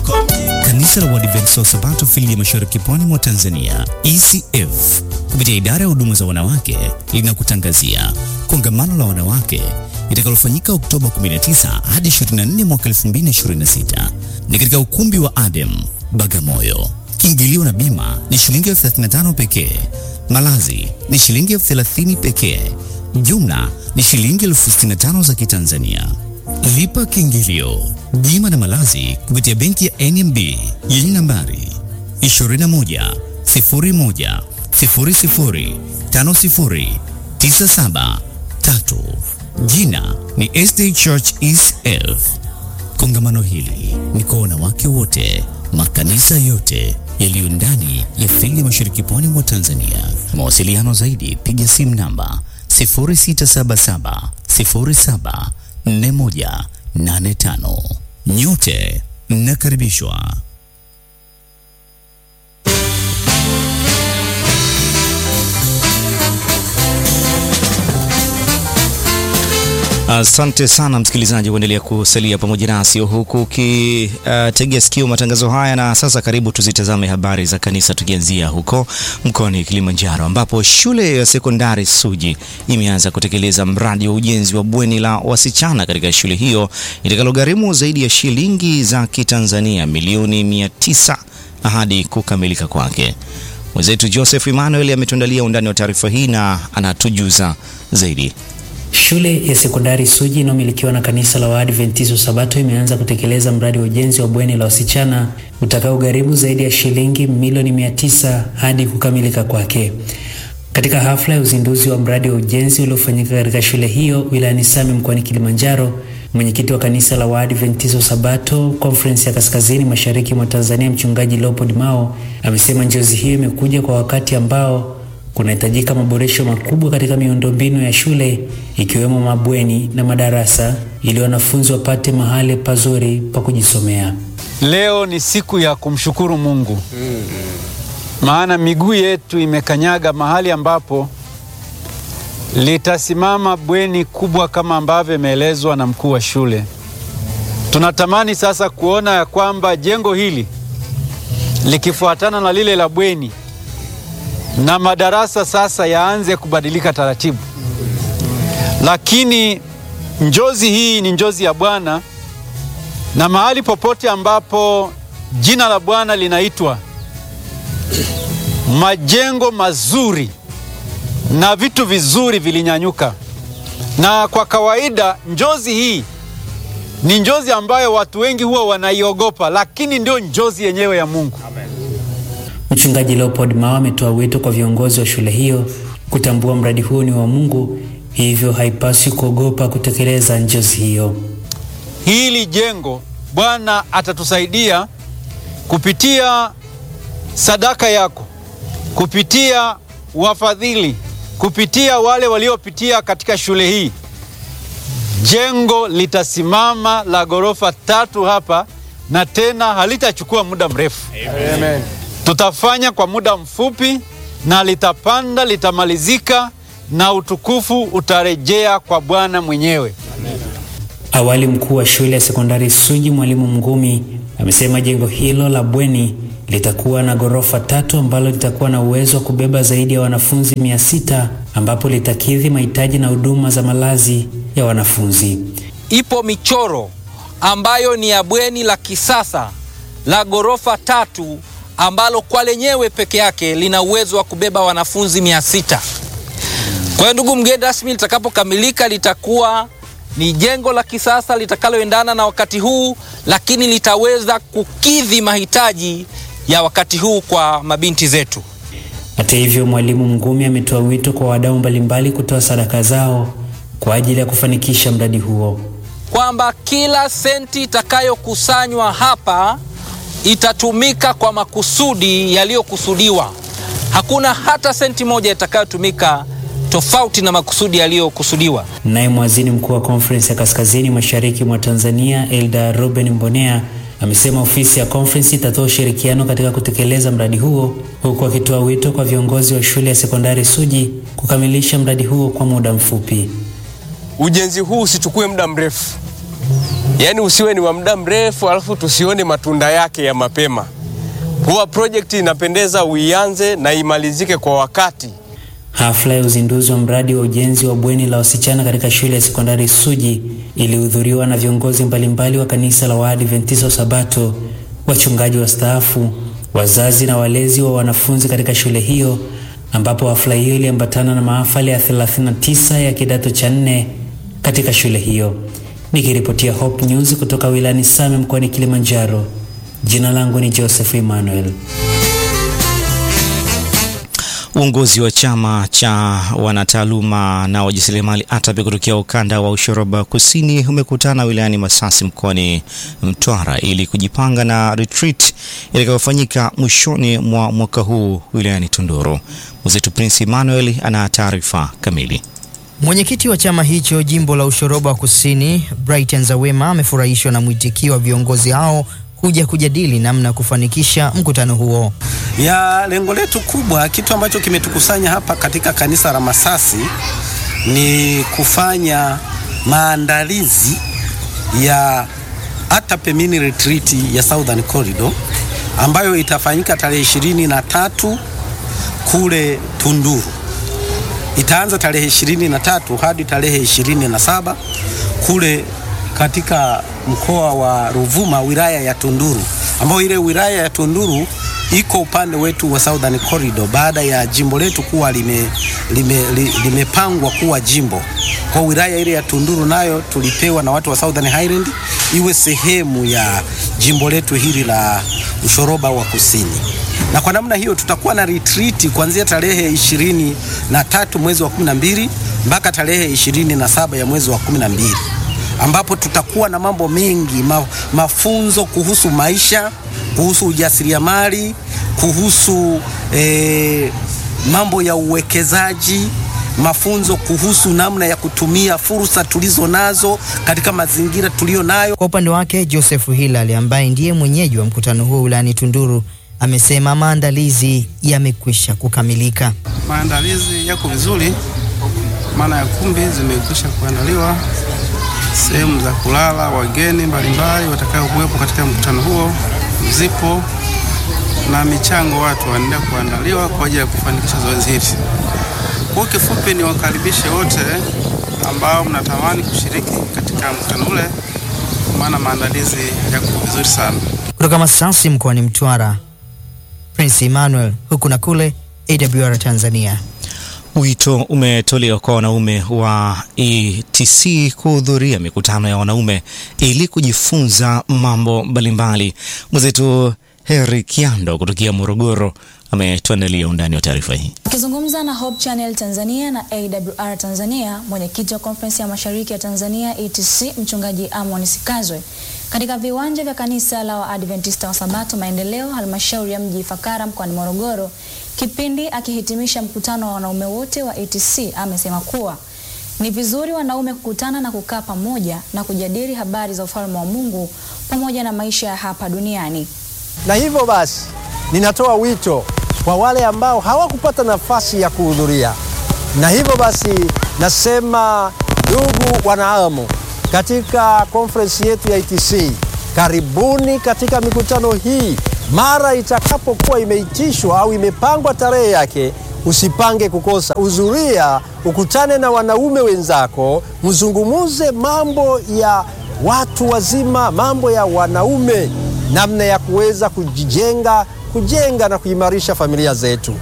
Kanisa la Waadventista wa Sabato fili ya Mashariki Pwani mwa Tanzania, ECF, kupitia idara ya huduma za wanawake linakutangazia kongamano la wanawake litakalofanyika Oktoba 19 hadi 24 mwaka 2026. Ni katika ukumbi wa Adem Bagamoyo. Kiingilio na bima ni shilingi elfu 35 pekee. Malazi ni shilingi elfu 30 pekee. Jumla ni shilingi elfu 65 za Kitanzania. Lipa kiingilio, bima na malazi kupitia benki ya NMB yenye nambari 21 01 00 50 97 3. Jina ni SD Church ECF. Kongamano hili ni kwa wanawake wote, makanisa yote yaliyo ndani ya fili ya Mashariki Pwani mwa Tanzania. Mawasiliano zaidi, piga simu namba 0677 07 4185. Nyote mnakaribishwa. Asante sana msikilizaji, kuendelea kusalia pamoja nasi huku ukitegea uh, sikio matangazo haya. Na sasa karibu tuzitazame habari za kanisa, tukianzia huko mkoani Kilimanjaro ambapo shule ya sekondari Suji imeanza kutekeleza mradi wa ujenzi wa bweni la wasichana katika shule hiyo itakalogharimu zaidi ya shilingi za Kitanzania milioni mia tisa hadi kukamilika kwake. Mwenzetu Joseph Emmanuel ametuandalia undani wa taarifa hii na anatujuza zaidi. Shule ya sekondari Suji inayomilikiwa na kanisa la Waadventista Sabato imeanza kutekeleza mradi wa ujenzi wa bweni la wasichana utakaogharimu zaidi ya shilingi milioni mia tisa hadi kukamilika kwake. Katika hafla ya uzinduzi wa mradi wa ujenzi uliofanyika katika shule hiyo wilayani Same mkoani Kilimanjaro, mwenyekiti wa kanisa la Waadventista Sabato Conference ya Kaskazini Mashariki mwa Tanzania, mchungaji Leopold Mao amesema njozi hiyo imekuja kwa wakati ambao kunahitajika maboresho makubwa katika miundombinu ya shule ikiwemo mabweni na madarasa ili wanafunzi wapate mahali pazuri pa kujisomea. Leo ni siku ya kumshukuru Mungu maana miguu yetu imekanyaga mahali ambapo litasimama bweni kubwa kama ambavyo imeelezwa na mkuu wa shule. Tunatamani sasa kuona ya kwamba jengo hili likifuatana na lile la bweni na madarasa sasa yaanze kubadilika taratibu, lakini njozi hii ni njozi ya Bwana, na mahali popote ambapo jina la Bwana linaitwa, majengo mazuri na vitu vizuri vilinyanyuka. Na kwa kawaida njozi hii ni njozi ambayo watu wengi huwa wanaiogopa, lakini ndio njozi yenyewe ya Mungu. Mchungaji Leopold Mao ametoa wito kwa viongozi wa shule hiyo kutambua mradi huu ni wa Mungu, hivyo haipaswi kuogopa kutekeleza njozi hiyo. Hili jengo Bwana atatusaidia kupitia sadaka yako, kupitia wafadhili, kupitia wale waliopitia katika shule hii. Jengo litasimama la ghorofa tatu hapa na tena halitachukua muda mrefu. Amen. Tutafanya kwa muda mfupi na litapanda, litamalizika na utukufu utarejea kwa Bwana mwenyewe. Awali mkuu wa shule ya sekondari Suji Mwalimu Mngumi amesema jengo hilo la bweni litakuwa na ghorofa tatu ambalo litakuwa na uwezo wa kubeba zaidi ya wanafunzi mia sita ambapo litakidhi mahitaji na huduma za malazi ya wanafunzi. Ipo michoro ambayo ni ya bweni la kisasa la ghorofa tatu ambalo kwa lenyewe peke yake lina uwezo wa kubeba wanafunzi mia sita. Kwa hiyo ndugu mgeni rasmi, litakapokamilika litakuwa ni jengo la kisasa litakaloendana na wakati huu, lakini litaweza kukidhi mahitaji ya wakati huu kwa mabinti zetu. Hata hivyo, mwalimu Mngumi ametoa wito kwa wadau mbalimbali kutoa sadaka zao kwa ajili ya kufanikisha mradi huo, kwamba kila senti itakayokusanywa hapa itatumika kwa makusudi yaliyokusudiwa. Hakuna hata senti moja itakayotumika tofauti na makusudi yaliyokusudiwa. Naye mwazini mkuu wa Conference ya Kaskazini Mashariki mwa Tanzania Elda Ruben Mbonea amesema ofisi ya Conference itatoa ushirikiano katika kutekeleza mradi huo, huku akitoa wito kwa viongozi wa shule ya sekondari Suji kukamilisha mradi huo kwa muda mfupi. Ujenzi huu usichukue muda mrefu, yaani usiwe ni wa muda mrefu alafu tusione matunda yake ya mapema. Huwa project inapendeza uianze na imalizike kwa wakati. Hafla ya uzinduzi wa mradi wa ujenzi wa bweni la wasichana katika shule ya sekondari Suji ilihudhuriwa na viongozi mbalimbali wa kanisa la Waadventista wa Sabato, wachungaji wastaafu, wazazi na walezi wa wanafunzi katika shule hiyo, ambapo hafla hiyo iliambatana na mahafali ya 39 ya kidato cha nne katika shule hiyo. Nikiripotia Hope News kutoka wilayani Same mkoani Kilimanjaro, jina langu ni Joseph Emmanuel. Uongozi wa chama cha wanataaluma na wajasiriamali ATAPE kutokea ukanda wa Ushoroba Kusini umekutana wilayani Masasi mkoani Mtwara ili kujipanga na retreat itakayofanyika mwishoni mwa mwaka huu wilayani Tunduru. Mwenzetu Prince Emmanuel ana taarifa kamili. Mwenyekiti wa chama hicho jimbo la Ushoroba Kusini, Brighton Zawema, amefurahishwa na mwitikio wa viongozi hao kuja kujadili namna ya kufanikisha mkutano huo. ya lengo letu kubwa, kitu ambacho kimetukusanya hapa katika kanisa la Masasi ni kufanya maandalizi ya ATAPE mini retreat ya Southern Corridor ambayo itafanyika tarehe ishirini na tatu kule Tunduru. Itaanza tarehe ishirini na tatu hadi tarehe ishirini na saba kule katika mkoa wa Ruvuma wilaya ya Tunduru, ambayo ile wilaya ya Tunduru iko upande wetu wa Southern Corridor baada ya jimbo letu kuwa limepangwa lime, li- limepangwa kuwa jimbo. Kwa wilaya ile ya Tunduru nayo tulipewa na watu wa Southern Highland iwe sehemu ya jimbo letu hili la Ushoroba wa Kusini na kwa namna hiyo tutakuwa na retreat kuanzia tarehe ishirini na tatu mwezi wa kumi na mbili mpaka tarehe ishirini na saba ya mwezi wa kumi na mbili ambapo tutakuwa na mambo mengi ma, mafunzo kuhusu maisha, kuhusu ujasiriamali, kuhusu eh, mambo ya uwekezaji, mafunzo kuhusu namna ya kutumia fursa tulizo nazo katika mazingira tuliyo nayo. Kwa upande wake, Joseph Hilal ambaye ndiye mwenyeji wa mkutano huo wilayani Tunduru amesema maandalizi yamekwisha kukamilika. Maandalizi yako vizuri, maana ya kumbi zimekwisha kuandaliwa, sehemu za kulala wageni mbalimbali watakaokuwepo katika mkutano huo zipo, na michango watu wanaendelea kuandaliwa kwa ajili ya kufanikisha zoezi hili. Kwa kifupi, ni wakaribishe wote ambao mnatamani kushiriki katika mkutano ule, maana maandalizi yako vizuri sana. Kutoka Masasi mkoani Mtwara, Prince Emmanuel, huku na kule, AWR Tanzania. Wito umetolewa kwa wanaume wa ETC kuhudhuria mikutano ya wanaume ili kujifunza mambo mbalimbali. Mwenzetu Heri Kiando kutokea Morogoro ametuandalia undani wa taarifa hii. Akizungumza na Hope Channel Tanzania na AWR Tanzania, mwenyekiti wa Konferensi ya Mashariki ya Tanzania ETC mchungaji Amon Sikazwe katika viwanja vya kanisa la Waadventista wa Sabato Maendeleo, halmashauri ya mji Ifakara mkoani Morogoro, kipindi akihitimisha mkutano wa wanaume wote wa ETC, amesema kuwa ni vizuri wanaume kukutana na kukaa pamoja na kujadili habari za ufalme wa Mungu pamoja na maisha ya hapa duniani. Na hivyo basi ninatoa wito kwa wale ambao hawakupata nafasi ya kuhudhuria, na hivyo basi nasema, ndugu wanaamu, katika konferensi yetu ya ETC, karibuni katika mikutano hii. Mara itakapokuwa imeitishwa au imepangwa tarehe yake, usipange kukosa. Uzuria, ukutane na wanaume wenzako, mzungumuze mambo ya watu wazima, mambo ya wanaume, namna ya kuweza kujijenga, kujenga na kuimarisha familia zetu.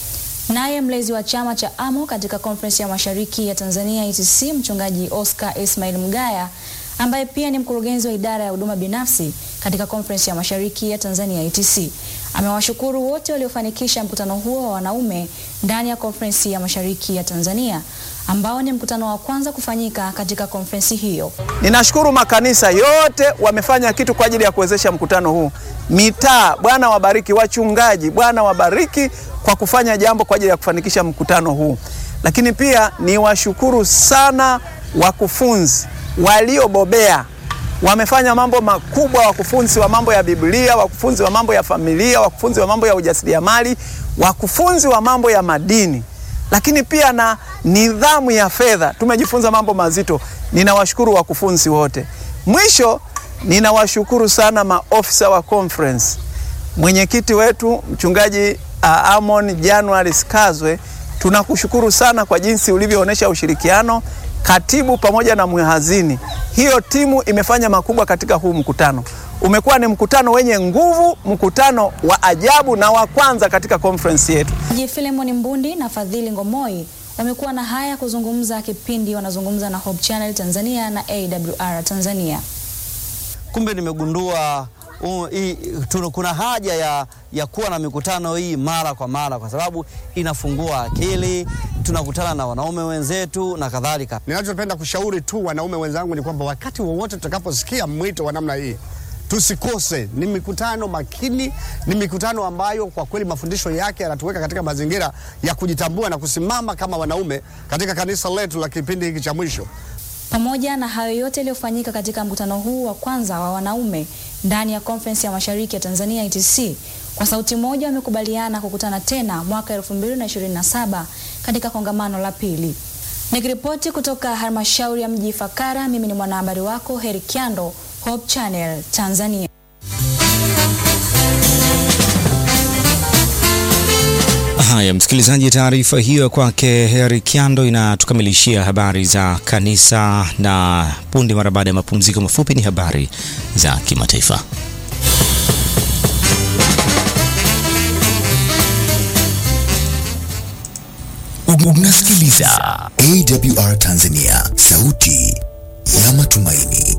Naye mlezi wa chama cha AMO katika konferensi ya mashariki ya Tanzania ETC mchungaji Oscar Ismail Mgaya ambaye pia ni mkurugenzi wa idara ya huduma binafsi katika konferensi ya mashariki ya Tanzania ETC amewashukuru wote waliofanikisha mkutano huo wa wanaume ndani ya konferensi ya mashariki ya Tanzania ambao ni mkutano wa kwanza kufanyika katika konferensi hiyo. Ninashukuru makanisa yote wamefanya kitu kwa ajili ya kuwezesha mkutano huu. Mitaa, Bwana wabariki. Wachungaji, Bwana wabariki kwa kufanya jambo kwa ajili ya kufanikisha mkutano huu. Lakini pia niwashukuru sana wakufunzi waliobobea, wamefanya mambo makubwa, wakufunzi wa mambo ya Biblia, wakufunzi wa mambo ya familia, wakufunzi wa mambo ya ujasiriamali, wakufunzi wa mambo ya madini lakini pia na nidhamu ya fedha. Tumejifunza mambo mazito. Ninawashukuru wakufunzi wote. Mwisho ninawashukuru sana maofisa wa conference, mwenyekiti wetu mchungaji uh, Amon January Skazwe, tunakushukuru sana kwa jinsi ulivyoonyesha ushirikiano, katibu pamoja na mhazini. Hiyo timu imefanya makubwa katika huu mkutano. Umekuwa ni mkutano wenye nguvu, mkutano wa ajabu na wa kwanza katika conference yetu. Mchungaji Philemon Mbundi na Fadhili Ngomoi wamekuwa na haya kuzungumza kipindi wanazungumza na Hope Channel Tanzania na AWR Tanzania. Kumbe nimegundua uh, hii, tuna, kuna haja ya, ya kuwa na mikutano hii mara kwa mara kwa sababu inafungua akili, tunakutana na wanaume wenzetu na kadhalika. Ninachopenda kushauri tu wanaume wenzangu ni kwamba wakati wowote tutakaposikia mwito wa namna hii tusikose. Ni mikutano makini, ni mikutano ambayo kwa kweli mafundisho yake yanatuweka katika mazingira ya kujitambua na kusimama kama wanaume katika kanisa letu la kipindi hiki cha mwisho. Pamoja na hayo yote yaliyofanyika katika mkutano huu wa kwanza wa wanaume ndani ya Conference ya Mashariki ya Tanzania ETC, kwa sauti moja wamekubaliana kukutana tena mwaka 2027 katika kongamano la pili. Nikiripoti kutoka halmashauri ya mji Ifakara, mimi ni mwanahabari wako Heri Kiando, Hope Channel Tanzania. Haya, msikilizaji, taarifa hiyo kwake Heri Kiando inatukamilishia habari za kanisa, na punde mara baada ya mapumziko mafupi ni habari za kimataifa. Unasikiliza AWR Tanzania, sauti ya matumaini.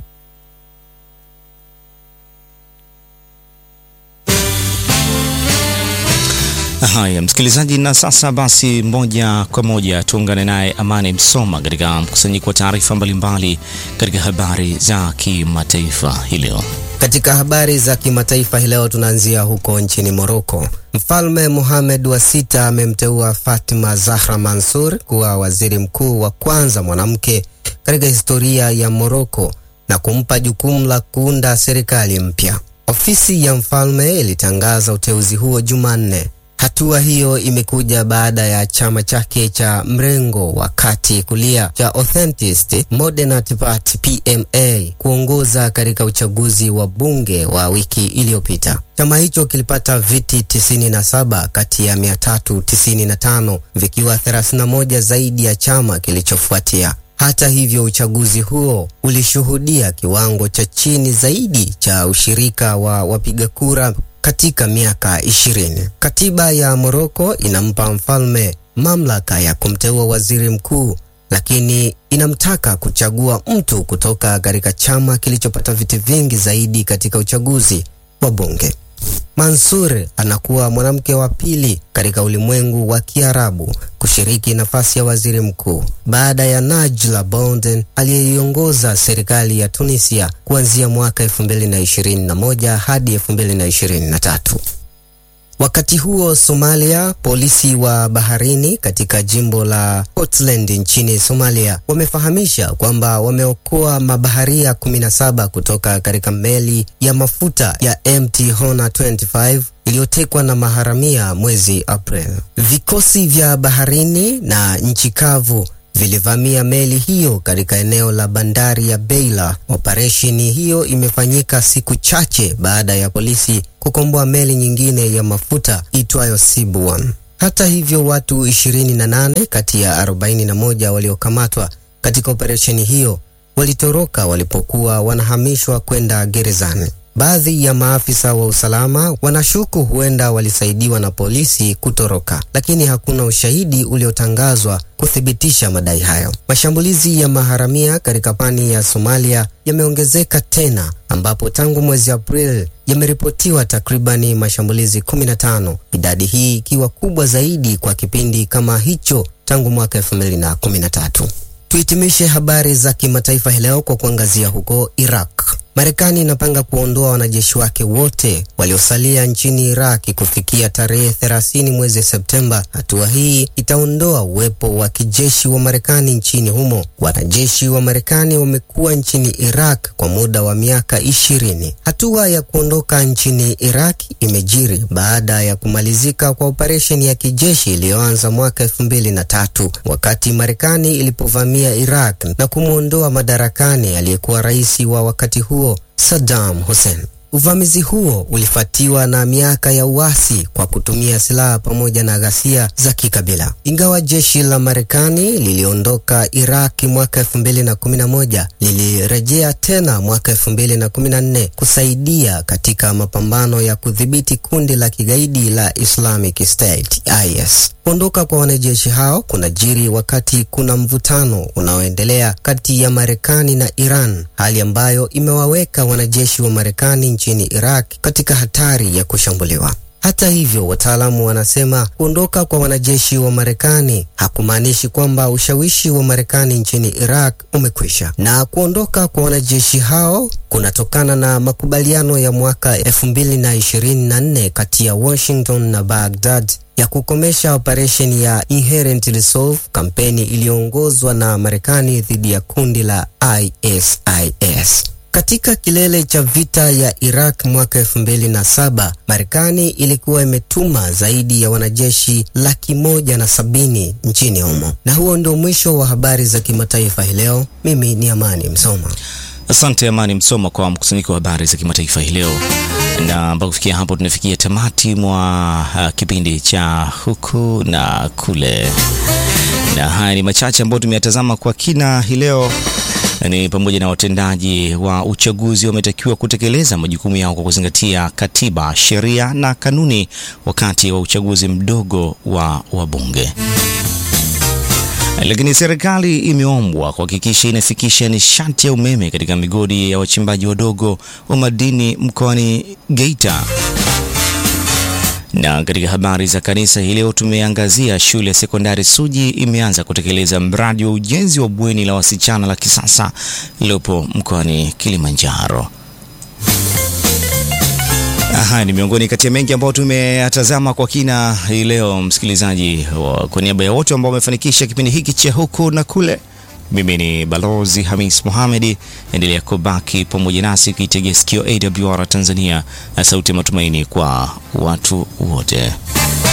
Haya msikilizaji, na sasa basi, moja kwa moja tuungane naye Amani Msoma katika mkusanyiko wa taarifa mbalimbali katika habari za kimataifa hii leo. Katika habari za kimataifa hii leo tunaanzia huko nchini Moroko. Mfalme Mohamed wa sita amemteua Fatima Zahra Mansur kuwa waziri mkuu wa kwanza mwanamke katika historia ya Moroko na kumpa jukumu la kuunda serikali mpya. Ofisi ya mfalme ilitangaza uteuzi huo Jumanne. Hatua hiyo imekuja baada ya chama chake cha mrengo wa kati kulia cha Authenticist Modernist Party PMA kuongoza katika uchaguzi wa bunge wa wiki iliyopita. Chama hicho kilipata viti 97 kati ya 395 vikiwa 31 zaidi ya chama kilichofuatia. Hata hivyo, uchaguzi huo ulishuhudia kiwango cha chini zaidi cha ushirika wa wapiga kura katika miaka ishirini. Katiba ya Moroko inampa mfalme mamlaka ya kumteua waziri mkuu, lakini inamtaka kuchagua mtu kutoka katika chama kilichopata viti vingi zaidi katika uchaguzi wa bunge. Mansur anakuwa mwanamke wa pili katika ulimwengu wa Kiarabu kushiriki nafasi ya waziri mkuu baada ya Najla Bonden aliyeiongoza serikali ya Tunisia kuanzia mwaka 2021 hadi 2023. Wakati huo Somalia, polisi wa baharini katika jimbo la Puntland nchini Somalia wamefahamisha kwamba wameokoa mabaharia 17 kutoka katika meli ya mafuta ya MT Hona 25 iliyotekwa na maharamia mwezi April. Vikosi vya baharini na nchi kavu vilivamia meli hiyo katika eneo la bandari ya Beila. Operesheni hiyo imefanyika siku chache baada ya polisi kukomboa meli nyingine ya mafuta itwayo Sibuan. Hata hivyo, watu 28 kati ya 41 waliokamatwa katika operesheni hiyo walitoroka walipokuwa wanahamishwa kwenda gerezani. Baadhi ya maafisa wa usalama wanashuku huenda walisaidiwa na polisi kutoroka, lakini hakuna ushahidi uliotangazwa kuthibitisha madai hayo. Mashambulizi ya maharamia katika pwani ya Somalia yameongezeka tena, ambapo tangu mwezi Aprili yameripotiwa takribani mashambulizi 15, idadi hii ikiwa kubwa zaidi kwa kipindi kama hicho tangu mwaka 2013. Tuhitimishe habari za kimataifa hii leo kwa kuangazia huko Iraq. Marekani inapanga kuondoa wanajeshi wake wote waliosalia nchini Iraki kufikia tarehe 30 mwezi Septemba. Hatua hii itaondoa uwepo wa kijeshi wa Marekani nchini humo. Wanajeshi wa Marekani wamekuwa nchini Iraq kwa muda wa miaka ishirini. Hatua ya kuondoka nchini Iraq imejiri baada ya kumalizika kwa operesheni ya kijeshi iliyoanza mwaka elfu mbili na tatu wakati Marekani ilipovamia Iraq na kumwondoa madarakani aliyekuwa rais wa wakati huo huo Saddam Hussein. Uvamizi huo ulifuatiwa na miaka ya uasi kwa kutumia silaha pamoja na ghasia za kikabila. Ingawa jeshi la Marekani liliondoka Iraki mwaka 2011, lilirejea tena mwaka 2014 kusaidia katika mapambano ya kudhibiti kundi la kigaidi la Islamic State IS. Kuondoka kwa wanajeshi hao kunajiri wakati kuna mvutano unaoendelea kati ya Marekani na Iran, hali ambayo imewaweka wanajeshi wa Marekani nchini Iraq katika hatari ya kushambuliwa. Hata hivyo, wataalamu wanasema kuondoka kwa wanajeshi wa Marekani hakumaanishi kwamba ushawishi wa Marekani nchini Iraq umekwisha, na kuondoka kwa wanajeshi hao kunatokana na makubaliano ya mwaka 2024 kati ya Washington na Baghdad ya kukomesha operesheni ya Inherent Resolve, kampeni iliyoongozwa na Marekani dhidi ya kundi la ISIS. Katika kilele cha vita ya Iraq mwaka 2007, Marekani ilikuwa imetuma zaidi ya wanajeshi laki moja na sabini nchini humo. Na huo ndio mwisho wa habari za kimataifa hii leo. Mimi ni Amani Msoma. Asante Amani Msoma kwa mkusanyiko wa habari za kimataifa hii leo, na mpaka kufikia hapo tunafikia tamati mwa uh, kipindi cha huku na kule, na haya ni machache ambayo tumeyatazama kwa kina hii leo ni pamoja na watendaji wa uchaguzi wametakiwa kutekeleza majukumu yao kwa kuzingatia katiba, sheria na kanuni wakati wa uchaguzi mdogo wa wabunge. Lakini serikali imeombwa kuhakikisha inafikisha nishati ya umeme katika migodi ya wachimbaji wadogo wa madini mkoani Geita. Na katika habari za kanisa hii leo tumeangazia shule ya sekondari Suji imeanza kutekeleza mradi wa ujenzi wa bweni la wasichana la kisasa lililopo mkoani Kilimanjaro. Aha, ni miongoni kati ya mengi ambayo tumeyatazama kwa kina hii leo, msikilizaji. Kwa niaba ya wote ambao wamefanikisha kipindi hiki cha huku na kule, mimi ni Balozi Hamis Mohamedi. Endelea kubaki pamoja nasi ukiitegea sikio AWR Tanzania na sauti ya matumaini kwa watu wote.